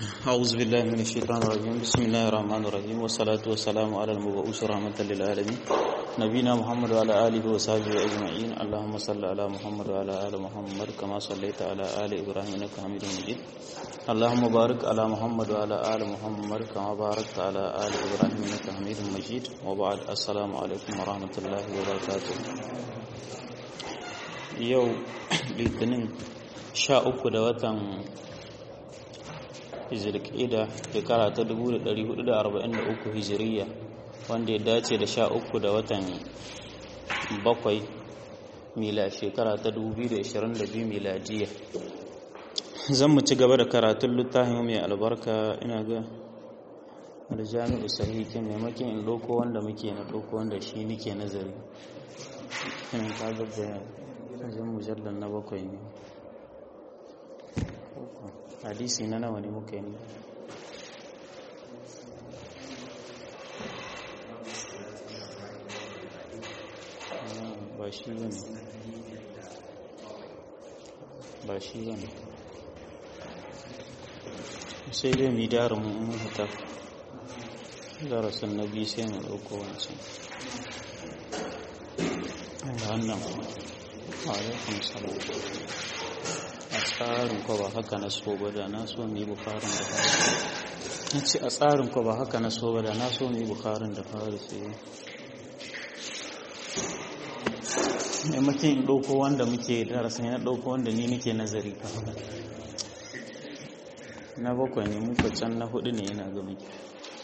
أعوذ بالله من الشيطان الرجيم بسم الله الرحمن الرحيم والصلاة والسلام على المبعوث رحمة للعالمين نبينا محمد وعلى آله وصحبه أجمعين اللهم صل على محمد وعلى آل محمد كما صليت على آل إبراهيم إنك حميد مجيد اللهم بارك على محمد وعلى آل محمد كما باركت على آل إبراهيم إنك حميد مجيد وبعد السلام عليكم ورحمة الله وبركاته يوم litinin sha uku da watan hijirƙida shekara ta 1443 hijiriya wanda ya dace da sha uku da watan bakwai mila shekara ta 2022 miladiya zan mu ci gaba da karatun littafin mai albarka ina ga da jami'u sahihi maimakon in ɗauko wanda muke na ɗauko wanda shi nike nazari ina ka gaba wajen mujallar na bakwai ne hadisi na nawa ne muka yi ba shi ba ne ba shi ba ne sai dai mi dara mun hata darasin na biyu sai mu ɗauko wancan wannan alaikun salam a tsarin ko ba haka na so ba da na so mai bukharin da fari na ce a tsarin ko ba haka na so ba da na so mai bukharin da fari sai maimakon in ɗauko wanda muke darasin ya ɗauko wanda ni nake nazari ka na bakwai ne muka can na hudu ne yana ga muke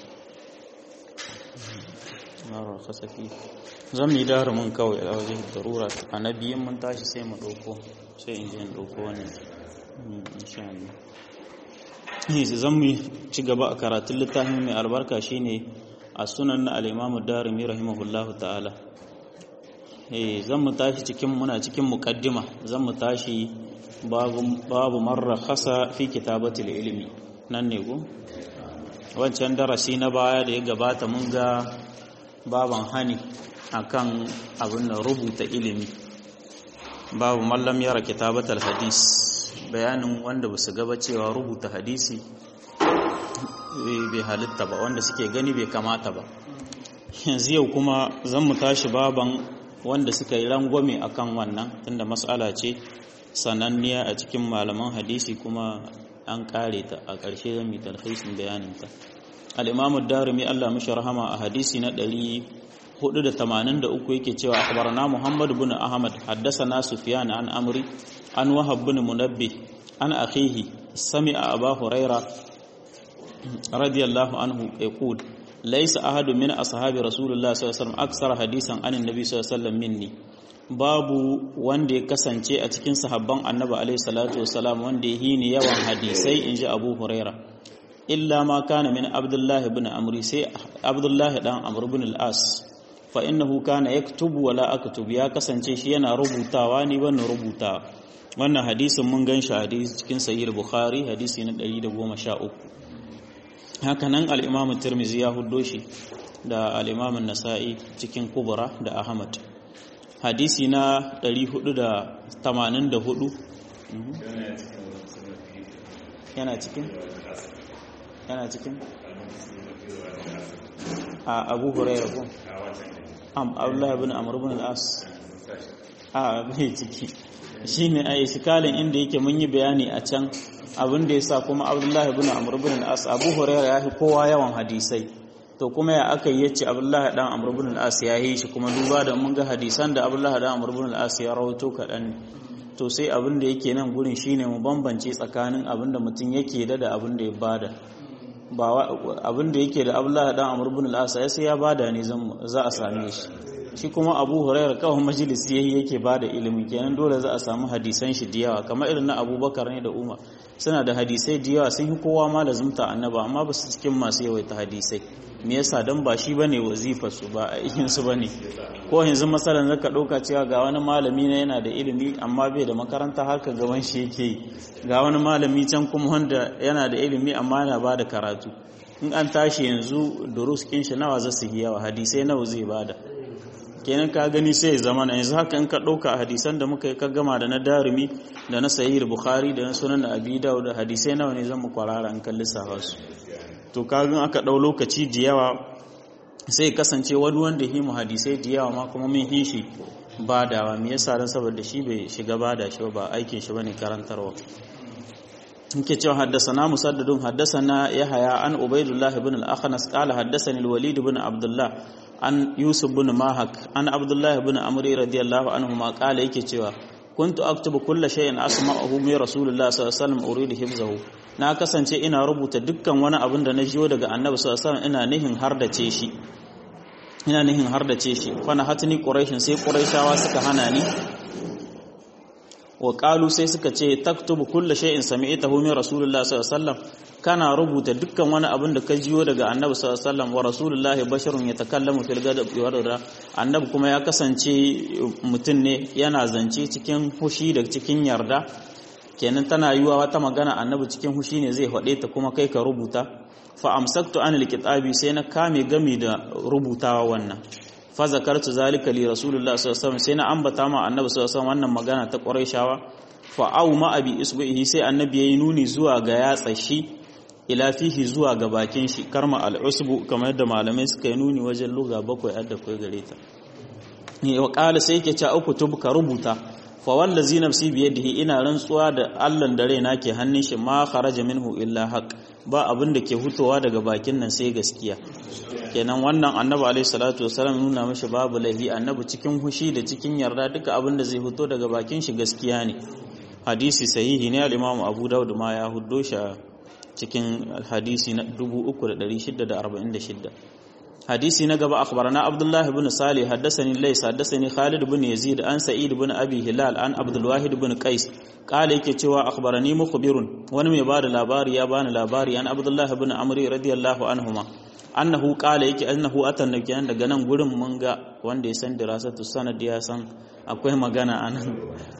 marar kasafi zan yi mun kawai a wajen darura a na biyun mun tashi sai mu ɗauko sai in je in ɗauko wannan insha Allah zan mu ci gaba a karatun littafin mai albarka shine a sunan na al-Imam Darimi rahimahullahu ta'ala eh zan mu tashi cikin muna cikin muqaddima zan mu tashi babu babu marra khasa fi kitabatil ilmi nan ne go wancan darasi na baya da ya gabata mun ga baban hani akan abin da rubuta ilimi babu mallam yara kitabatal hadis bayanin wanda ba su gaba cewa rubuta hadisi bai halitta ba wanda suke gani bai kamata ba yanzu yau kuma zan mu tashi baban wanda suka yi rangwame akan wannan tunda mas'ala ce sananniya a cikin malaman hadisi kuma an kare ta a ƙarshe zan yi talhisin bayaninta al-imamu darimi Allah mashi rahama a hadisi na 483 yake cewa akhbarana Muhammad ibn Ahmad haddathana Sufyan an Amri an Wahab ibn Munabbih an akhihi sami'a Abu Huraira radiyallahu anhu yaqul laysa ahadu min ashabi Rasulullah sallallahu alaihi wasallam aksara hadisan anin nabi sallallahu alaihi wasallam minni babu wanda ya kasance a cikin sahabban annabi alaihi salatu wasalam wanda ya hini yawan hadisai inji Abu Huraira illa ma kana min Abdullah ibn Amri sai Abdullah dan Amr ibn al-As fa innahu kana yaktubu wala aktub ya kasance shi yana rubutawa ni ban rubuta wannan hadisin mun gan shi hadisi cikin sahih bukhari hadisi na 113 haka nan al-imam tirmizi ya huddo shi da al-imam an-nasa'i cikin kubra da ahmad hadisi na 484 yana cikin yana cikin a abu hurairah ko am abdullahi ibn amr ibn al-as a bai ciki shine ai shikalin inda yake mun yi bayani a can abin da yasa kuma abdullahi ibn amr ibn al-as abu hurairah ya fi kowa yawan hadisai to kuma ya aka yi yace abdullahi dan amr ibn al-as ya yi shi kuma duba da mun ga hadisan da abdullahi dan amr ibn al-as ya rawaito kadan to sai abin da yake nan gurin shine mu bambance tsakanin abin da mutum yake da da abin da ya bada ba abin da yake da abdullahi dan amr ibn al-as sai ya bada ne za a same shi shi kuma abu hurairah kawai majalisi yayi yake bada ilimi kenan dole za a samu hadisan shi da yawa kamar irin na abubakar ne da umar suna da hadisai da yawa sun yi kowa ma lazumta annaba amma ba su cikin masu yawaita hadisai me yasa dan ba shi bane wazifar su ba aikin su bane ko yanzu masalan zaka dauka cewa ga wani malami ne yana da ilimi amma bai da makaranta har ka gaban shi yake ga wani malami can kuma wanda yana da ilimi amma yana bada karatu in an tashi yanzu durus kin shi nawa za su yi yawa hadisai nawa zai bada kenan ka gani sai ya zama yanzu haka in ka ɗauka hadisan da muka yi ka gama da na darumi da na sahih bukhari da na sunan da abi dawud da hadisai nawa ne zan mu kwarara in kan lissafa su to kagan aka ɗau lokaci da yawa sai kasance wani wanda yi mu hadisai da yawa ma kuma mun yi shi badawa me yasa dan saboda shi bai shiga bada shi ba aikin shi bane karantarwa nke cewa haddasana musaddadun haddasana yahaya an ubaidullah ibn al-akhnas qala haddasani al-walid ibn abdullah an yusuf ibn mahak an abdullah ibn amri radiyallahu anhu ma qala yake cewa kuntu aktubu kulla shay'in asma'uhu min rasulullah sallallahu alaihi wasallam uridu hifzahu na kasance ina rubuta dukkan wani abin da na jiyo daga annabi sallallahu alaihi wasallam ina nihin hardace shi ina nihin hardace shi fa na hatni quraishin sai quraishawa suka hana ni wa qalu sai suka ce taktubu kulla shay'in sami'tahu min rasulullah sallallahu alaihi wasallam kana rubuta dukkan wani abin da ka jiyo daga annabi sallallahu alaihi wasallam wa rasulullahi basharun yatakallamu fil ghadab wa rada annabi kuma ya kasance mutum ne yana zance cikin fushi da cikin yarda kenan tana yiwa wata magana annabi cikin fushi ne zai faɗe ta kuma kai ka rubuta fa amsaktu anil kitabi sai na kame gami da rubutawa wannan fa zakartu zalika li rasulullah sallallahu alaihi wasallam sai na ambata ma annabi sallallahu alaihi wasallam wannan magana ta quraishawa fa au ma abi isbihi sai annabi yayi nuni zuwa ga yatsa shi ila fihi zuwa ga bakin shi karma al-usbu kamar yadda malamai suka yi nuni wajen luga bakwai adda kai gare ta ne wa qala sai yake cewa ukutub ka rubuta fa wallazi nafsi bi yadihi ina rantsuwa da Allah da raina ke hannun shi ma kharaja minhu illa haqq ba abin da ke hutowa daga bakin nan sai gaskiya kenan wannan annabi alaihi salatu wasallam nuna mishi babu lahi annabi cikin hushi da cikin yarda duka abin da zai fito daga bakin shi gaskiya ne hadisi sahihi ne al-Imam Abu Dawud ma ya huddo shi cikin hadisi na 3646 hadisi na gaba akhbarana Abdullah ibn Salih haddathani Lays haddathani Khalid ibn Yazid an Sa'id ibn Abi Hilal an Abdul Wahid ibn Qais kala yake cewa akhbarani mukhbirun wani mai bada labari ya bani labari an Abdullah ibn Amr radiyallahu anhuma annahu qala yake annahu atan nabiyan daga nan gurin mun ga wanda ya san dirasatu sanad ya san akwai magana anan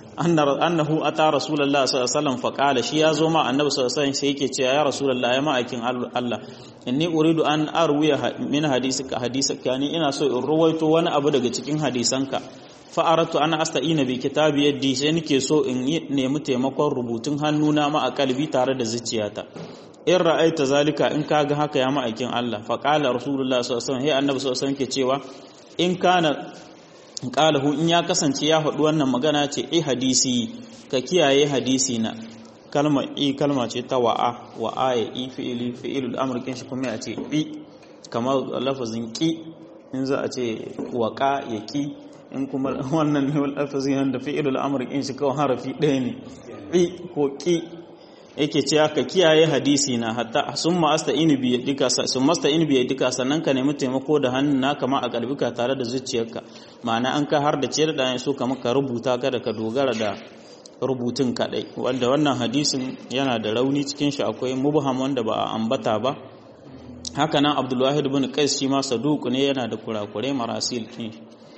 annahu ata rasulullah sallallahu alaihi wasallam fa qala shi ya zo ma annabi sallallahu alaihi wasallam sai yake cewa ya rasulullah ya ma'aikin Allah inni uridu an arwiya min hadisika hadisaka ni ina so in ruwaito wani abu daga cikin hadisanka fa aratu ana asta'ina bi kitabi yaddi sai nake so in nemi taimakon rubutun hannuna ma a kalbi tare da zuciyata in ra'aita zalika in kaga haka ya ma'aikin Allah fa qala rasulullah sallallahu alaihi wasallam hey annabi sallallahu alaihi wasallam ke cewa in kana qalahu in ya kasance ya faɗi wannan magana ce eh hadisi ka kiyaye hadisi na kalma i kalma ce ta wa'a wa'a ya i fi'ili fi'ilul amr kin shi kuma ya ce bi kamar lafazin ki in za a ce waqa ya ki in kuma wannan ne lafazin da fi'ilul amr kin shi kawai harafi ɗaya ne bi ko ki yake cewa ka kiyaye hadisi na hatta summa asta'inu bi yadika summa asta'inu bi yadika sannan ka nemi taimako da hannun naka ma a kalbika tare da zuciyarka ma'ana an ka har da ciyar da so ka maka rubuta kada ka dogara da rubutun kadai wanda wannan hadisin yana da rauni cikin shi akwai mubham wanda ba a ambata ba haka nan Abdul Wahid ibn Qais shi ma saduq ne yana da kurakurai marasil kin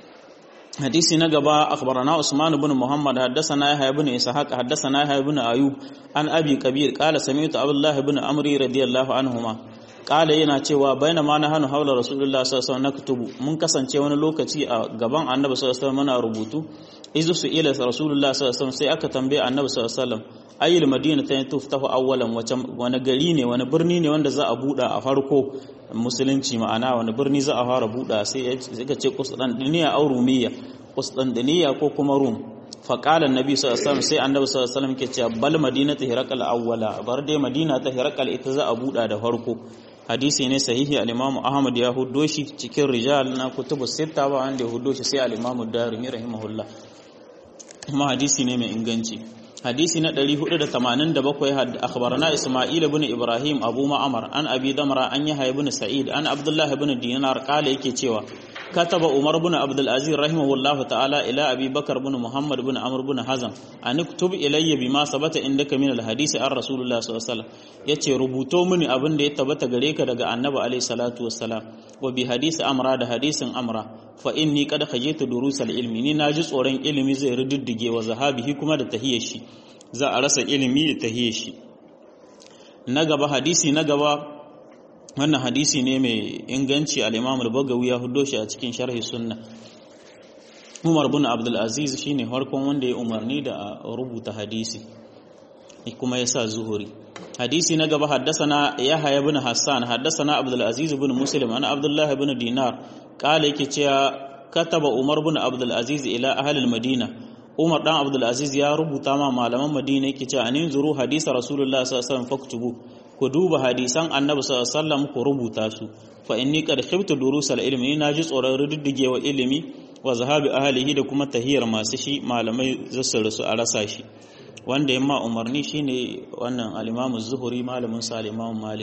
حديث نقبا أخبرنا عثمان بن محمد حدثنا يحيى بن إسحاق حدثنا يحيى بن أيوب عن أبي كبير قال سمعت عبد الله بن عمرو رضي الله عنهما قال yana cewa baina ma nahanu haula rasulullah sallallahu alaihi wasallam naktubu mun kasance wani lokaci a gaban annabi sallallahu alaihi wasallam muna rubutu izu su ila rasulullah sallallahu alaihi wasallam sai aka tambaye annabi sallallahu alaihi wasallam ayyul madina ta tuftahu awwalan wani gari ne wani birni ne wanda za a buɗa a farko musulunci ma'ana wani birni za a fara buɗa sai suka ce Qustantiniya aw Rumiyya Qustantiniya ko kuma Rum fa qala annabi sallallahu alaihi wasallam sai annabi sallallahu alaihi wasallam ke cewa bal madinatu hiraqal awwala bar dai madina ta hiraqal ita za a buɗa da farko hadisi ne sahihi al-Imam Ahmad ya huddo shi cikin rijal na kutubu sita ba wanda ya huddo shi sai al-Imam Darimi rahimahullah kuma hadisi ne mai inganci hadisi na 487 akhbarana Isma'il ibn Ibrahim Abu Ma'mar an Abi Damra an Yahya ibn Sa'id an Abdullah ibn Dinar kala yake cewa kataba Umar ibn Abdul Aziz rahimahullahu ta'ala ila Abi Bakar ibn Muhammad ibn Amr ibn Hazm an iktub ilayya bima sabata indaka min al-hadisi an Rasulullah sallallahu alaihi wasallam yace rubuto mini abin da ya tabbata gare ka daga Annabi alaihi salatu wassalam wa bi hadisi Amra da hadisin Amra fa inni qad khajitu durusal ilmi ni naji tsoron ilimi zai riddige wa zahabihi kuma da tahiyar shi za a rasa ilimi da tahiyar shi na gaba hadisi na gaba wannan hadisi ne mai inganci al-Imam al-Bagawi ya hudo shi a cikin sharhi sunna Umar bin Abdul Aziz shine farkon wanda ya umarni da a rubuta hadisi kuma ya sa zuhuri hadisi na gaba haddasana Yahya ibn Hassan haddasana Abdul Aziz ibn Muslim ana Abdullah ibn Dinar kala yake cewa kataba Umar bin Abdul Aziz ila ahli madina Umar dan Abdul Aziz ya rubuta ma malaman Madina yake cewa anin zuru hadisa Rasulullah sallallahu alaihi wasallam faktubu ku duba hadisan Annabi sallallahu alaihi wasallam ku rubuta su fa inni qad khiftu durusal ilmi na ji tsoron rududdigewa ilimi wa zahabi ahlihi da kuma tahiyar masu shi malamai zasu rasu a rasa shi wanda yamma umarni shine wannan al-Imam az-Zuhri malamin sa al-Imam Malik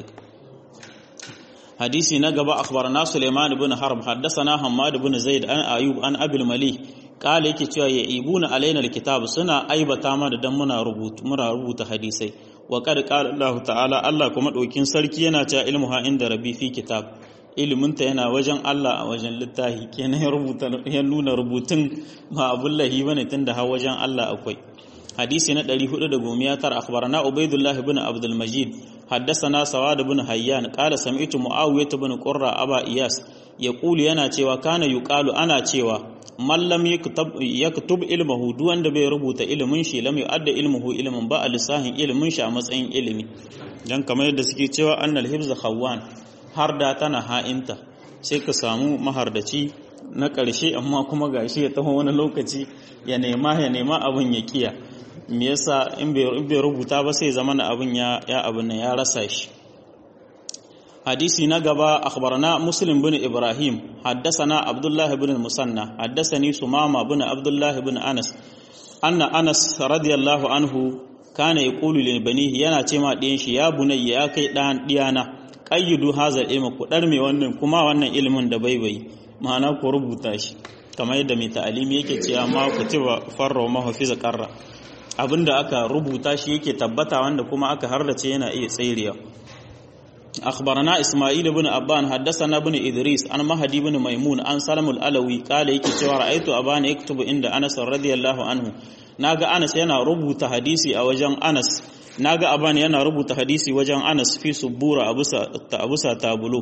hadisi na gaba akhbarana Sulaiman ibn Harb haddathana Hammad ibn Zaid an Ayub an Abil Mali kala yake cewa ya ibuna alaina alkitab suna aibata mana dan muna rubutu muna rubuta hadisai wa qad qala Allah ta'ala Allah kuma dokin sarki yana cewa ilmuha inda rabbi fi kitab iliminta yana wajen Allah a wajen littafi kenan ya rubuta ya nuna rubutun ba abullahi bane tunda har wajen Allah akwai hadisi na 419 akhbarana ubaidullah ibn abdul majid حدثنا سواد بن حيان قال سمعت معاوية بن قرة أبا إياس يقول yana cewa kana yuqalu ana cewa man lam yaktub ilmuhu duk wanda bai rubuta ilimin shi lam yu'adda ilmuhu ilmin ba a lissahin ilimin shi a matsayin ilimi dan kamar yadda suke cewa annal hibza khawwan har da tana ha'inta sai ka samu mahardaci na ƙarshe amma kuma gashi ya taho wani lokaci ya nema ya nema abin ya kiya me yasa in bai rubuta ba sai zama abin ya ya abin ya rasa shi hadisi na gaba akhbarana muslim bin ibrahim haddathana abdullah bin musanna haddathani sumama bin abdullah bin anas anna anas radiyallahu anhu kana yaqulu li banihi yana ce ma ɗiyan shi ya bunayya ya kai ɗan ɗiyana qayyidu hazal ilmi ku dar me wannan kuma wannan ilimin da baibayi ma'ana ku rubuta shi kamar yadda mai ta'alimi yake cewa ma kutiba farra ma hafiza qarra abinda aka rubuta shi yake tabbata wanda kuma aka hardace yana iya tsairiya أخبرنا إسماعيل بن أبان حدثنا بن إدريس عن مهدي بن ميمون عن سلم الألوي قال يكي cewa رأيت أبان يكتب عند أنس رضي الله عنه naga Anas yana rubuta hadisi a wajen Anas naga Aban yana rubuta hadisi wajen Anas fi subura abusa abusa tabulo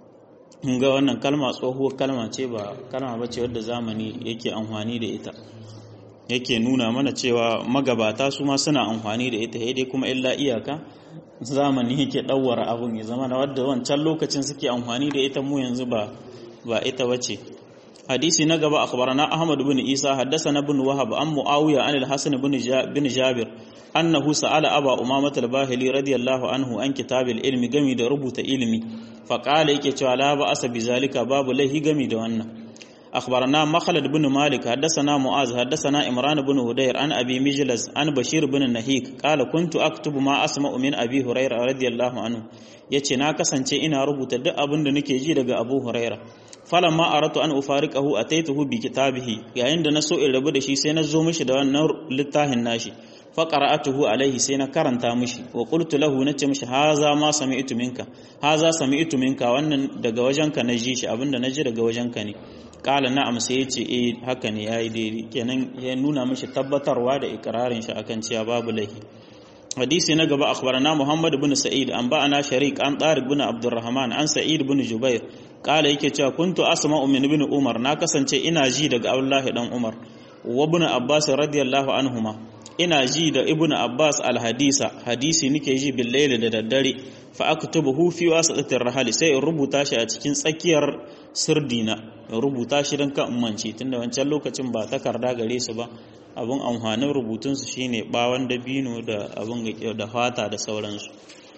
ga wannan kalma tsohuwar kalma ce ba kalma bace wadda zamani yake amfani da ita yake nuna mana cewa magabata su ma suna amfani da ita dai kuma illa iyaka zamani yake ɗauwara abun ya zama na wadda wancan lokacin suke amfani da ita mu yanzu ba ba ita bace hadisi na gaba akhbarana ahmad bin isa haddathana bin wahab an muawiya an al-hasan bin bin jabir annahu sa'ala aba umamah al-bahili radiyallahu anhu an kitab al-ilmi gami da rubuta ilimi fa qala yake cewa la ba asa bi zalika babu lahi gami da wannan أخبرنا مخلد بن مالك حدثنا معاذ حدثنا إمران بن هدير عن أبي مجلس عن بشير بن النهيك قال كنت أكتب ما أسمع من أبي هريرة رضي الله عنه yace na kasance ina rubuta duk abin da nake ji daga Abu Huraira falamma aratu an ufariqahu ataituhu bi kitabihi yayin da na so in rabu da shi sai na zo mishi da wannan littafin nashi fa qara'atuhu alaihi sai na karanta mishi wa qultu lahu nace mishi haza ma sami'tu minka haza sami'tu minka wannan daga wajenka na ji shi abinda na ji daga wajenka ne kala na'am sai yace eh haka ne yayi daidai kenan ya nuna mishi tabbatarwa da ikrarin shi akan cewa babu laifi hadisi na gaba akhbarana muhammad ibn sa'id an ba'ana sharik an tariq ibn abdurrahman an sa'id ibn jubair kala yake cewa kuntu asma'u min ibn umar na kasance ina ji daga abdullahi dan umar wa ibn abbas radiyallahu anhuma ina ji da ibn abbas alhadisa hadisi nike ji bil da daddare fa aktubuhu fi wasatatir rahali sai in rubuta shi a cikin tsakiyar sirdina in rubuta shi dan kan umanci tunda wancan lokacin ba takarda gare su ba abun amfanin rubutun su shine bawan dabino da abun da fata da sauransu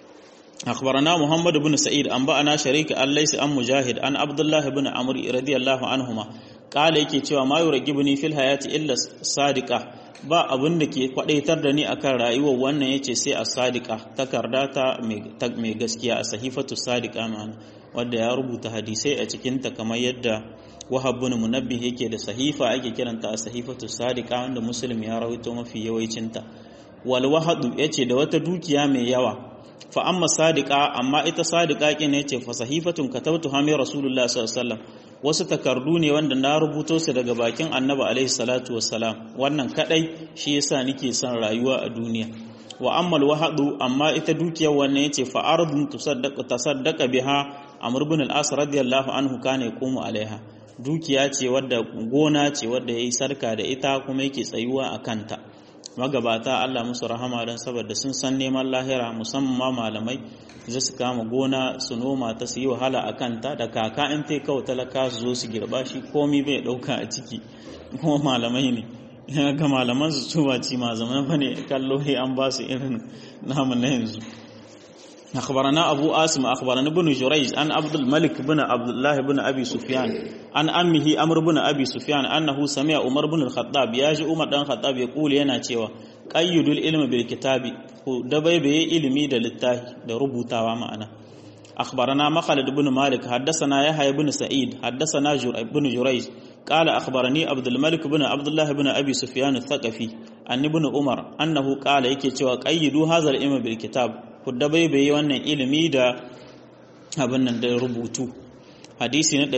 أخبرنا محمد بن سعيد أنبأنا شريك الليس أم مجاهد أن عبد الله بن عمرو رضي الله عنهما قال yake cewa ma yurgibuni fil hayati illa sadiqa ba abin da ke kwadaitar da ni akan rayuwar wannan yace sai a sadiqa takarda ta mai gaskiya a sahifatu sadiqa ma'ana wanda ya rubuta hadisai a cikin ta kamar yadda wahab bin munabbih yake da sahifa ake kiranta a sahifatu sadiqa wanda muslim ya rawaito mafi yawancin ta wal wahadu yace da wata dukiya mai yawa fa amma sadiqa amma ita sadiqa kin yace fa sahifatun katabtu hami rasulullah sallallahu alaihi wasallam wasu takardu ne wanda na rubuto su daga bakin annabi alaihi salatu wassalam wannan kadai shi yasa nake son rayuwa a duniya wa ammal wahadu amma ita dukiyar wannan yace fa ardun tusaddaqu tasaddaqa biha amr ibn al-as radiyallahu anhu kana yaqumu alaiha dukiya ce wadda gona ce wadda yayi sarka da ita kuma yake tsayuwa a kanta magabata Allah musu rahama don saboda sun san neman lahira musamman ma malamai za su kama gona su noma ta su yi wahala a kanta da kaka in ta kawo talaka su zo su girba shi komi bai dauka a ciki kuma malamai ne ga malaman su su ba ci ma zaman fa ne kallo an ba su irin namu na yanzu أخبرنا أبو آسم أخبرنا ابن جريج أن عبد الملك بن عبد الله بن أبي سفيان عن أمه أمر بن أبي سفيان أنه سمع عمر بن الخطاب ياجي عمر بن الخطاب يقول ينا cewa qayyidul ilmi bil kitabi ku dabaibaye ilimi da littafi da rubutawa ma'ana أخبرنا مخلد بن مالك حدثنا يحيى بن سعيد حدثنا بن جريج قال أخبرني عبد الملك بن عبد الله بن أبي سفيان الثقفي أن ابن عمر أنه قال يكي cewa qayyidu hadha al-ilm bil kitab ku dabaibaye wannan ilimi da abin nan da rubutu hadisi na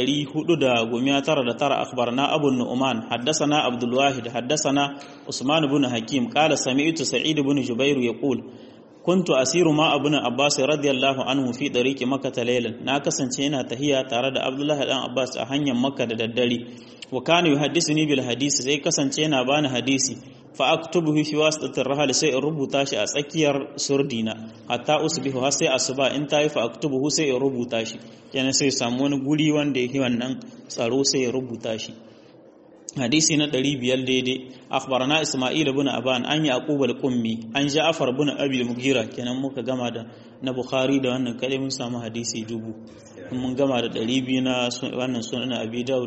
499 akhbarna abu nu'man haddathana abdul wahid haddathana usman ibn hakim qala sami'tu sa'id ibn jubair yaqul kuntu asiru ma abun abbas radiyallahu anhu fi dariqi makkah laylan na kasance ina tahiya tare da abdullah dan abbas a hanyar makka da daddare wa kana yuhaddithuni bil hadisi sai kasance yana bani hadisi fa aktubuhu fi wasitatir rahal sai in rubuta shi a tsakiyar surdina hatta usbihu har sai asuba in tayi fa aktubuhu sai in rubuta shi yana sai samu wani guri wanda yake wannan tsaro sai ya rubuta shi hadisi na 500 daidai akhbarana isma'il ibn aban an yaqub al-qummi an ja'far ibn abi al-mughira kenan muka gama da na bukhari da wannan kade mun samu hadisi dubu mun gama da 200 na wannan sunan abi dawud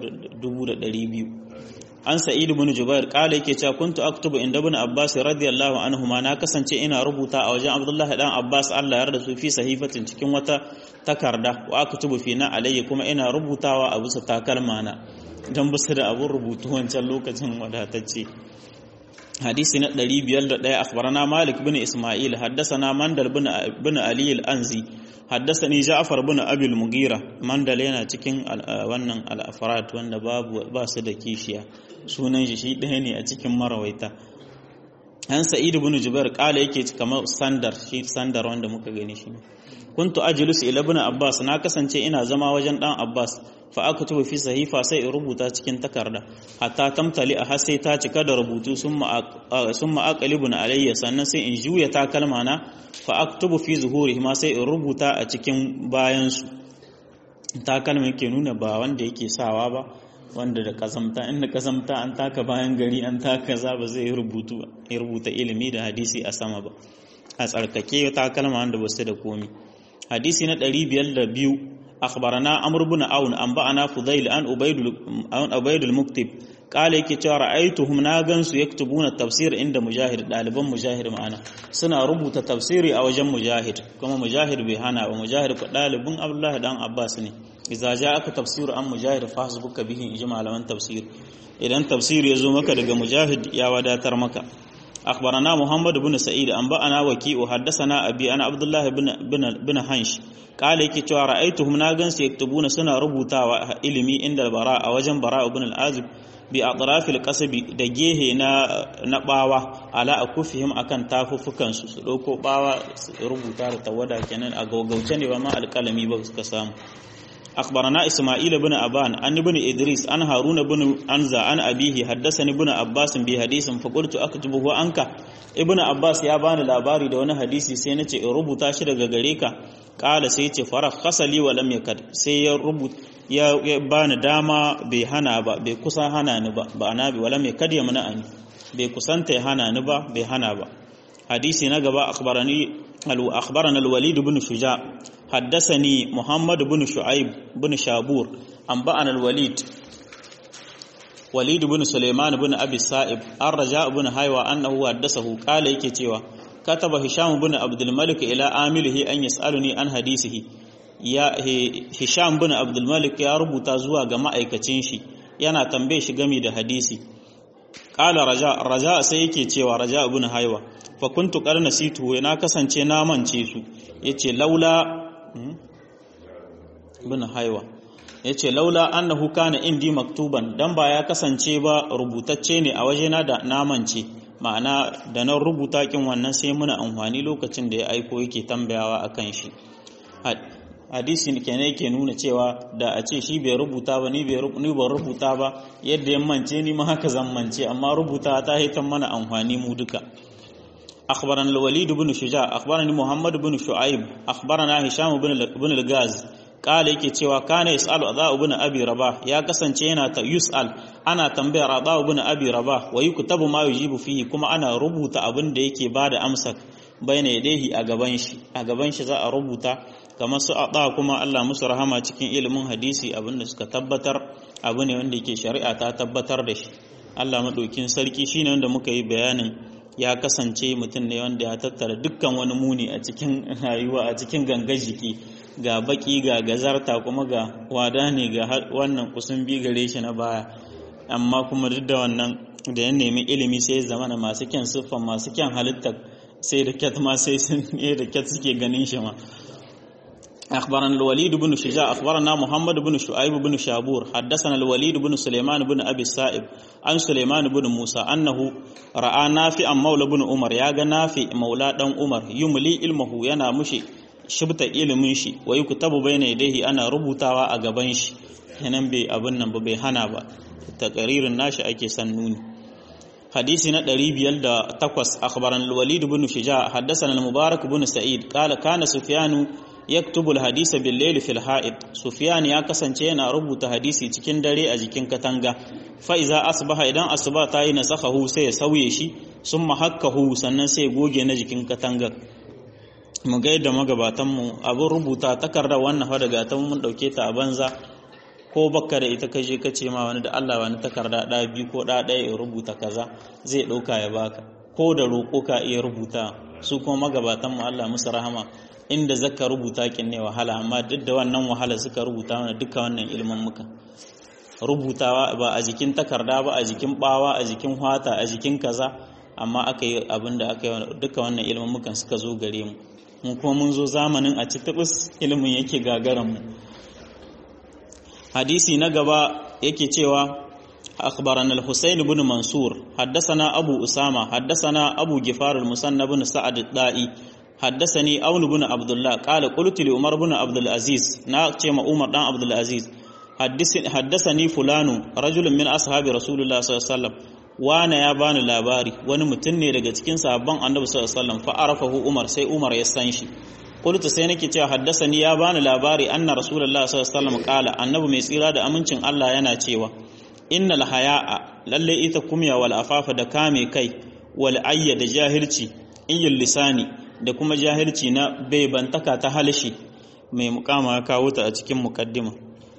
2200 an sa'id ibn jubair kala yake cewa kuntu aktubu inda ibn abbas radiyallahu anhu ma na kasance ina rubuta a wajen abdullah dan abbas Allah ya yarda su fi sahifatin cikin wata takarda wa aktubu fi na alayya kuma ina rubutawa a bisa takalma na dan bisa da abun rubutu wancan lokacin wadatacce hadisi na 501 akhbarana malik bin isma'il haddathana mandal bin ali al-anzi haddasani Ja'far bin Abi al-Mughira mandal yana cikin wannan al-afrat wanda babu ba su da kishiya sunan shi shi ɗaya ne a cikin marawaita an Sa'id ibn Jubair kala yake kamar sandar shi sandar wanda muka gani shi kuntu ajlisu ila ibn Abbas na kasance ina zama wajen dan Abbas fa aktubu fi sahifa sai in rubuta cikin takarda hatta tamtali a har sai ta cika da rubutu summa aqlibun alayya sannan sai in juya takalma na fa aktubu fi zuhurihi ma sai in rubuta a cikin bayan su takalma yake nuna ba wanda yake sawa ba wanda da kazamta inda kazamta an taka bayan gari an taka za ba zai rubutu ya rubuta ilimi da hadisi a sama ba a tsarkake takalma wanda ba su da komi hadisi na 502 أخبرنا عمرو بن عون أنبأنا فضيل عن عبيد عن عبيد المكتب قال yake cewa ra'aituhum na gansu yaktubuna tafsir inda mujahid daliban mujahid ma'ana suna rubuta tafsiri a wajen mujahid kuma mujahid bai hana ba mujahid ko dalibin abdullahi dan abbas ne idza ja'aka tafsiru an mujahid fasbuka bihi ijma malaman tafsir idan tafsir ya zo maka daga mujahid ya wadatar maka أخبرنا محمد بن سعيد أنبأنا وكيء حدثنا أبي أنا عبد الله بن بن بن هنش قال يكي توا رأيتهم ناغنس يكتبون سنة ربوتا وإلمي عند البراء وجن براء بن العازب بأطراف القصب دجيه نا نباوا على أكفهم أكن تافو فكان سلوكو باوا ربوتا تودا كنن أغوغوچن وما القلمي بس كسام أخبرنا إسماعيل بن أبان أن بن إدريس أن هارون بن أنزا أن أبيه حدثني بن عباس بحديث فقلت أكتبه عنك ابن عباس يا بani labari da wani hadisi sai nace in rubuta shi daga gare ka kala sai yace fara khasali wa lam yakad sai ya rubuta ya bani dama bai hana ba bai kusa hana ni ba ba na bi wala mai kad ya mana ani bai kusanta ya hana ni ba bai hana ba hadisi na gaba akhbarani أخبرنا الوليد بن شجاع حدثني محمد بن شعيب بن شابور أنبأنا الوليد وليد بن سليمان بن أبي السائب الرجاء بن هايوى أنه حدثه قال يكتوى كتب هشام بن عبد الملك إلى عامله أن يسألني عن حديثه ya Hisham bin Abdul Malik ya rubuta zuwa ga ma'aikacin shi yana tambaye shi game da hadisi qala raja raja sai yake cewa raja ibn haywa fa kuntu qad nasitu na kasance na mance su yace laula ibn haywa yace laula annahu kana indi maktuban dan ba ya kasance ba rubutacce ne a wajena da na mance ma'ana da nan rubuta kin wannan sai muna amfani lokacin da ya aiko yake tambayawa akan shi hadisi kenan yake nuna cewa da a ce shi bai rubuta ba ni bai rubuta ba yadda ya mance ni ma haka zan mance amma rubuta ta haitan mana amfani mu duka أخبرنا الوليد بن شجاع أخبرني محمد بن شعيب أخبرنا هشام بن الغاز قال yake cewa kana yasalu adha ibn abi rabah ya kasance yana ta yusal ana tambayar adha ibn abi rabah wa yuktabu ma yujibu fihi kuma ana rubuta abin da yake bada amsa bayna yadayhi a gaban shi a gaban shi za a rubuta kamar su adha kuma Allah musu rahama cikin ilimin hadisi abin da suka tabbatar abu ne wanda yake shari'a ta tabbatar da shi Allah madaukin sarki shine wanda muka yi bayanin ya kasance mutum ne wanda ya tattara dukkan wani muni a cikin rayuwa a cikin gangar jiki ga baki ga gazarta kuma ga wada ne ga wannan kusan bi gare shi na baya amma kuma duk da wannan da ya nemi ilimi sai zama na masu kyan siffan masu kyan halitta sai da kyat ma sai sun da kyat suke ganin shi ma أخبرنا الوليد بن شجاع أخبرنا محمد بن شعيب بن شابور حدثنا الوليد بن سليمان بن أبي السائب عن سليمان بن موسى أنه رأى نافع مولى بن عمر يا نافع مولى دم عمر يملي علمه ينا مشي shibta ilimin shi wa yuktabu bayna yadayhi ana rubutawa a gaban shi kenan bai abin nan ba bai hana ba takaririn nashi ake san nuni hadisi na 508 akhbaran al-walid ibn shija haddathana al-mubarak ibn sa'id qala kana sufyanu yaktubu al-hadisa bil-layli fil ha'id sufyan ya kasance yana rubuta hadisi cikin dare a jikin katanga fa iza asbaha idan asuba ta yi nasakhahu sai ya sauye shi summa hakkahu sannan sai goge na jikin katangar mu ga yadda magabatanmu abin rubuta takardar wannan fa daga ta mun dauke ta a banza ko bakka da ita kaje ka ce ma wani da Allah wani takarda ɗaya biyu ko ɗaya ɗaya ya rubuta kaza zai ɗauka ya baka ko da roƙo ka iya rubuta su kuma magabatanmu Allah musu rahama inda zaka rubuta kin ne wahala amma duk da wannan wahala suka rubuta mana duka wannan ilimin muka rubutawa ba a jikin takarda ba a jikin bawa a jikin hwata a jikin kaza amma aka yi abin da aka yi duka wannan ilimin mukan suka zo gare mu mu kuma mun zo zamanin a citabis ilimin yake gagaran mu hadisi na gaba yake cewa أخبرنا الحسين بن منصور حدثنا أبو أسامة حدثنا أبو جفار المسنى بن سعد الدائي حدثني أول بن عبد الله قال قلت لعمر بن عبد العزيز ناقشم عمر بن عبد العزيز حدثني فلان رجل من أصحاب رسول الله صلى الله عليه وسلم wane ya bani labari wani mutum ne daga cikin sahabban annabi sallallahu alaihi wasallam fa arafahu umar sai umar ya san shi qultu sai nake cewa haddasani ya bani labari anna rasulullahi sallallahu alaihi wasallam qala annabi mai tsira da amincin Allah yana cewa innal haya'a lalle ita kumya wal afafa da kame kai wal ayya da jahilci iyyul lisani da kuma jahilci na bantaka ta halishi mai mukama ya kawo ta a cikin mukaddima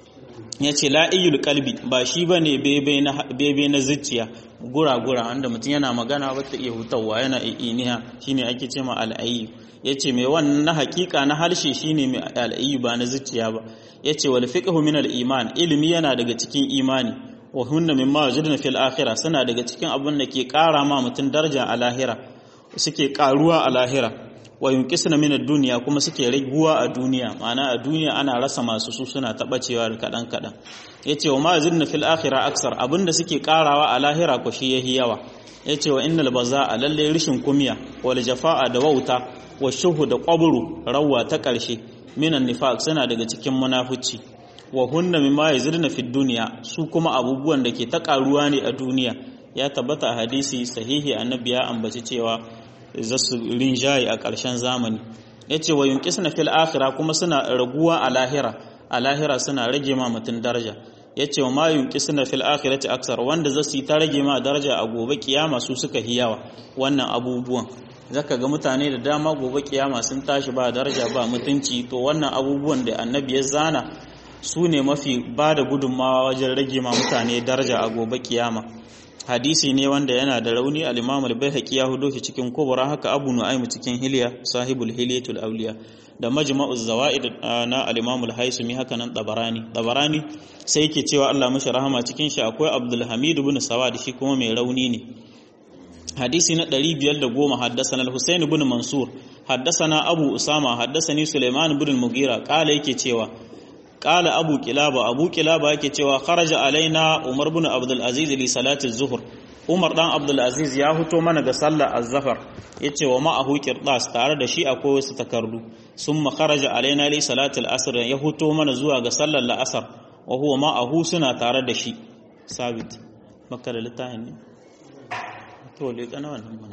ya ce la'iyul kalbi ba shi ba ne bebe na zuciya gura-gura wanda mutum yana magana ba ta iya hutawa yana iniya shi ne ake ce ma al'ayyu ya ce mai wannan na hakika na harshe shi ne mai al'ayyu ba na zuciya ba ya ce wal fiqhu min al-iman ilimi yana daga cikin imani wa hunna mimma wajadna fil akhirah suna daga cikin abin da ke kara ma mutum daraja a lahira suke karuwa a lahira wa yunqisna min ad-dunya kuma suke raguwa a duniya ma'ana a duniya ana rasa masu su suna tabacewa kadan kadan yace wa ma yazidna fil akhirah aksar abinda suke karawa a lahira ko shi yahi yawa yace wa innal bazaa lalle rishin kumiya wal jafaa da wauta wa shuhu da qabru rawa ta karshe minan nifaq suna daga cikin munafici wa hunna mimma yazidna fid dunya su kuma abubuwan da ke ta karuwa ne a duniya ya tabbata a hadisi sahihi annabi ya ambaci cewa za su rinjaye a ƙarshen zamani ya ce wa yunƙis na fil akhira kuma suna raguwa a lahira a lahira suna rage ma mutum daraja ya ce wa ma yunƙis na fil akhirati aksar wanda za su yi ta rage ma daraja a gobe kiyama su suka yi yawa wannan abubuwan zaka ga mutane da dama gobe kiyama sun tashi ba daraja ba mutunci to wannan abubuwan da annabi ya zana su ne mafi ba da gudunmawa wajen rage ma mutane daraja a gobe kiyama hadisi ne wanda yana da rauni al-Imam al-Baihaqi ya hudo shi cikin Kubra haka Abu Nu'aym cikin Hilya sahibul Hilyatul Awliya da Majma'uz Zawaid na al-Imam al-Haisumi haka nan Tabarani Tabarani sai yake cewa Allah mashi rahama cikin shi akwai Abdul Hamid ibn Sawad shi kuma mai rauni ne hadisi na 510 haddathana al-Husayn ibn Mansur haddathana Abu Usama haddathani Sulaiman ibn al-Mughira kala yake cewa Ƙala Abu Kilaba, Abu Kilaba yake cewa kharaja alaina Umar bin Abdul Aziz li salati zuhur. Umar dan Abdul Aziz ya huto mana ga sallar az-zafar yace wa ma'ahu qirdas tare da shi akwai wasu takardu summa kharaja alaina li salati al-asr ya huto mana zuwa ga sallar la'asar wa huwa ma'ahu suna tare da shi sabit makka da littafin ne to le kana wannan mana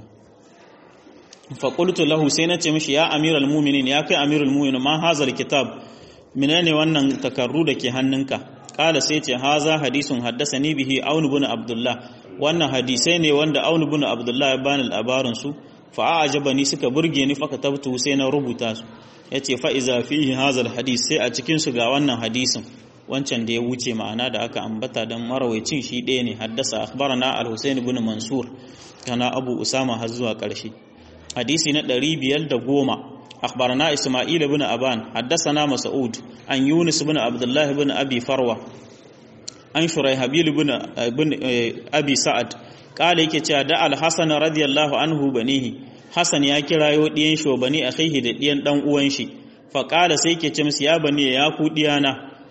fa qultu lahu sai nace mishi ya amiral mu'minin ya kai amirul mu'minin ma hazal kitab menene wannan takardu da ke hannunka kala sai ce haza hadisun haddasani bihi aun ibn abdullah wannan hadisai ne wanda aun ibn abdullah ya bani labarin su fa ajabani suka burge ni fa katabtu sai na rubuta su yace fa iza fihi haza hadis sai a cikin su ga wannan hadisin wancan da ya wuce ma'ana da aka ambata dan marawaicin shi ɗaya ne haddasa akhbarana al-husayn ibn mansur kana abu usama har zuwa ƙarshe hadisi na 510 أخبرنا إسماعيل بن أبان حدثنا مسعود عن يونس بن عبد الله بن أبي فروة عن شريحبيل بن, بن أبي سعد قال يكي دا الحسن رضي الله عنه بنيه حسن يا كرايو ديان شو بني أخيه دا ديان دان uwanshi فقال سيكي تمس يا بني يا كو ديانا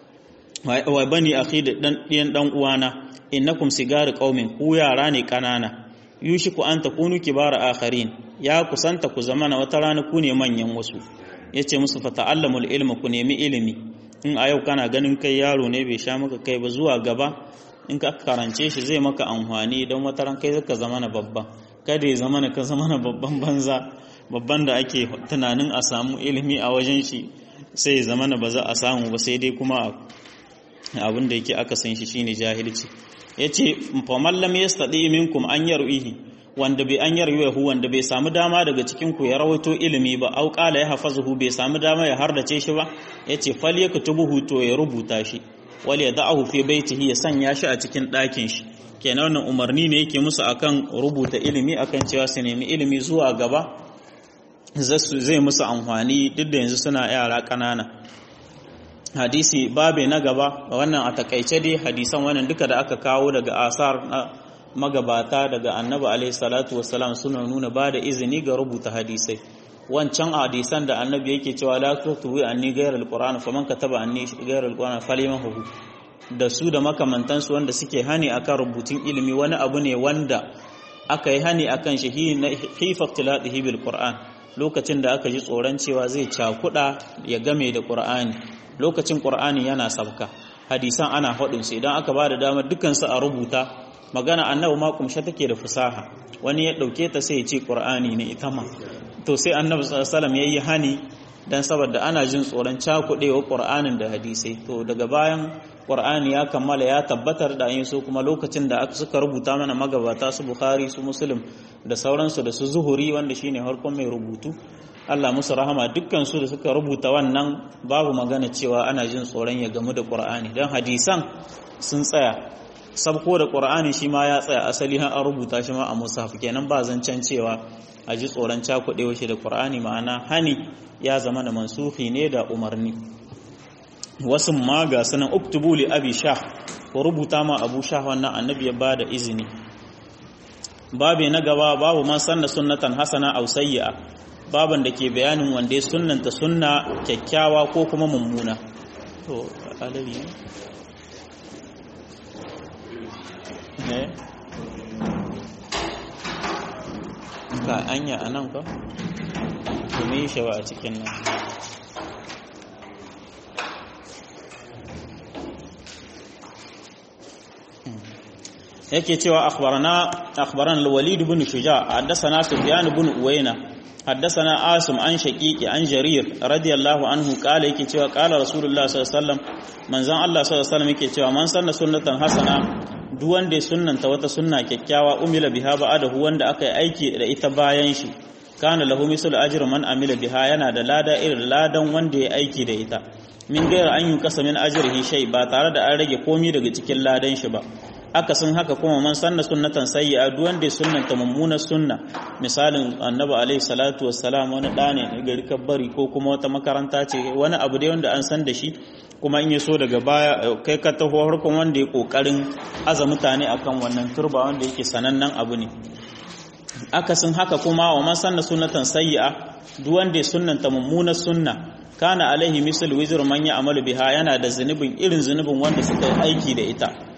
wa bani akhi da dan diyan dan uwana innakum sigar qaumin ku yara ne kanana yushiku an takunu kibara akharin ya kusanta ku zamana wata rana ku ne manyan wasu yace musu fa ta'allamul ilma ku nemi ilimi in a yau kana ganin kai yaro ne bai sha maka kai ba zuwa gaba in ka karance shi zai maka amfani don wata ran kai zaka zamana babba kada ya zamana ka zamana babban banza babban da ake tunanin a samu ilimi a wajen shi sai ya zamana ba za a samu ba sai dai kuma abin da yake aka san shi shine jahilci yace fa mallam yastadi minkum an yarwihi wanda bai an yarwihi wanda bai samu dama daga cikin ku ya rawaito ilimi ba au qala ya hafazuhu bai samu dama ya hardace shi ba yace fal yaktubuhu to ya rubuta shi wal yad'ahu fi baitihi ya sanya shi a cikin ɗakin shi kenan wannan umarni ne yake musu akan rubuta ilimi akan cewa su nemi ilimi zuwa gaba zai musu amfani duk da yanzu suna yara ƙanana hadisi babe na gaba wannan a takaice dai hadisan wannan duka da aka kawo daga asar na magabata daga annabi alaihi salatu wassalam suna nuna ba da izini ga rubuta hadisai wancan hadisan da annabi yake cewa la tuwi anni ghayra alquran faman kataba anni ghayra alquran falyamahu da su da makamantansu wanda suke hani akan rubutun ilimi wani abu ne wanda aka yi hani akan shi hifa tilatihi bil qur'an lokacin da aka ji tsoron cewa zai cakuda ya game da qur'ani lokacin qur'ani yana sabka hadisan ana faɗin su idan aka ba da damar dukansu a rubuta magana annabi ma kumshe take da fusaha wani ya ɗauke ta sai ya ce qur'ani ne ita ma to sai annabi sallallahu alaihi wasallam yayi hani dan saboda ana jin tsoron cakudewa qur'anin da hadisai to daga bayan qur'ani ya kammala ya tabbatar da yin so kuma lokacin da aka suka rubuta mana magabata su bukhari su muslim da sauransu da su zuhuri wanda shine harkon mai rubutu Allah musu rahama dukkan su da suka rubuta wannan babu magana cewa ana jin tsoron ya gamu da qur'ani dan hadisan sun tsaya sabko da qur'ani shi ma ya tsaya asali har an rubuta shi ma a mushaf kenan ba zancen cewa a ji tsoron cakuɗewa shi da qur'ani ma'ana hani ya zama da mansuhi ne da umarni wasu ma ga sanan uktubu li abi shah ko rubuta ma abu shah wannan annabi ya bada izini babe na gaba babu man sanna sunnatan hasana aw sayyi'a baban da ke bayanin wanda ya sunnanta sunna kyakkyawa ko kuma mummuna to alawi ne ka anya anan ka kuma yi shawa a cikin nan yake cewa akhbarana akhbarana al-walid ibn shuja haddathana sufyan ibn uwayna haddathana asim an shaqiqi an jarir radiyallahu anhu kala yake cewa kala rasulullah sallallahu alaihi wasallam manzon Allah sallallahu alaihi wasallam yake cewa man sanna sunnatan hasana duk wanda ya sunnanta wata sunna kyakkyawa umila biha ba'adahu wanda aka yi aiki da ita bayan shi kana lahu mislu ajri man amila biha yana da lada irin ladan wanda ya aiki da ita min gaira an yi kasa min ajrihi shay ba tare da an rage komi daga cikin ladan shi ba aka sun haka kuma man sanna sunnatan sayyi'a duk wanda ya sunnanta mummunar sunna misalin annabi alaihi salatu wassalam wani da ne gari kabbari ko kuma wata makaranta ce wani abu dai wanda an san da shi kuma in ya so daga baya kai ka taho harkon wanda ya kokarin aza mutane akan wannan turba wanda yake sanannen abu ne aka sun haka kuma wa man sanna sunnatan sayyi'a duk wanda ya sunnanta mummunar sunna kana alaihi misal wizr man ya amalu biha yana da zunubin irin zunubin wanda suka yi aiki da ita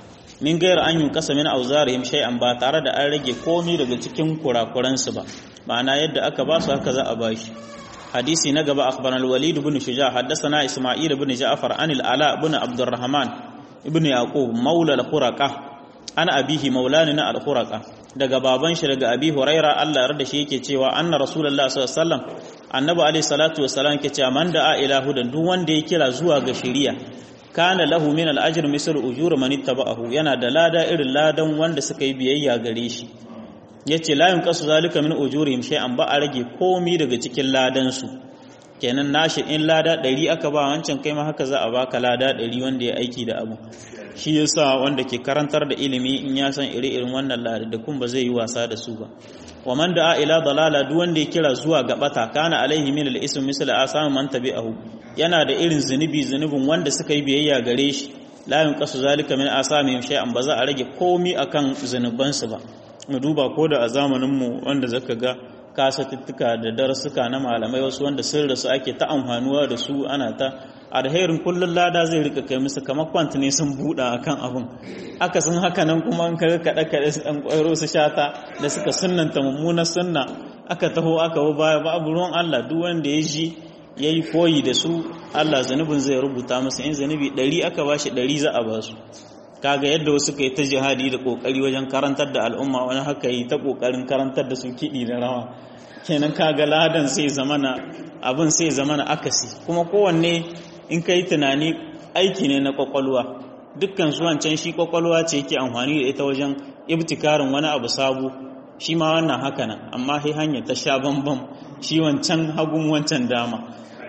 min gayar an yi kasa min auzarihim shay'an ba tare da an rage komai daga cikin kurakuransu ba ma'ana yadda aka ba su haka za a ba shi hadisi na gaba akhbarana al-walid ibn shuja haddathana isma'il ibn ja'far an al-ala ibn abdurrahman ibn yaqub maula al-khuraqa ana abihi maulani na al-khuraqa daga baban shi daga abi huraira Allah ya yarda shi yake cewa anna rasulullahi sallallahu alaihi wasallam annabi alaihi salatu wassalam yake cewa man da'a ila hudan duk wanda ya kira zuwa ga shari'a kana lahu min al-ajr mislu ujur man ittaba'ahu yana da lada irin ladan wanda suka yi biyayya gare shi yace la yunqasu zalika min ujurihim shay'an ba a rage komi daga cikin ladan su kenan nashi in lada 100 aka ba wancan kai ma haka za a baka lada 100 wanda ya aiki da abu shi yasa wanda ke karantar da ilimi in ya san iri-irin wannan lada da kun ba zai yi wasa da su ba wa man da'a ila dalala duk wanda ya kira zuwa ga bata kana alaihi min al-ism misl asam man tabi'ahu yana da irin zunubi zunubin wanda suka yi biyayya gare shi la yunqasu zalika min asamihim shay'an ba za a rage komi akan zunubansu ba mu duba ko da a zamanin mu wanda zaka ga kasatuttuka da darasuka na malamai wasu wanda sun rasu ake ta amfanuwa da su ana ta alherin kullun lada zai rika kai musu kamar kwant ne sun buɗa akan abin aka sun haka nan kuma an kaga kaɗe kaɗe su ɗan ƙwairo su shata da suka sunnanta mummunar sunna aka taho aka bi baya ba abu ruwan Allah duk wanda ya ji ya yi koyi da su Allah zanubin zai rubuta musu in zanubi ɗari aka ba shi ɗari za a ba su kaga yadda wasu ka yi ta jihadi da ƙoƙari wajen karantar da al'umma wani haka yi ta ƙoƙarin karantar da su kiɗi da rawa kenan kaga ladan sai zamana abin sai zamana akasi kuma kowanne in ka yi tunani aiki ne na ƙwaƙwalwa dukkan su wancan shi ƙwaƙwalwa ce yake amfani da ita wajen ibtikarin wani abu sabu shi ma wannan haka nan amma sai hanyar ta sha bambam shi wancan hagun wancan dama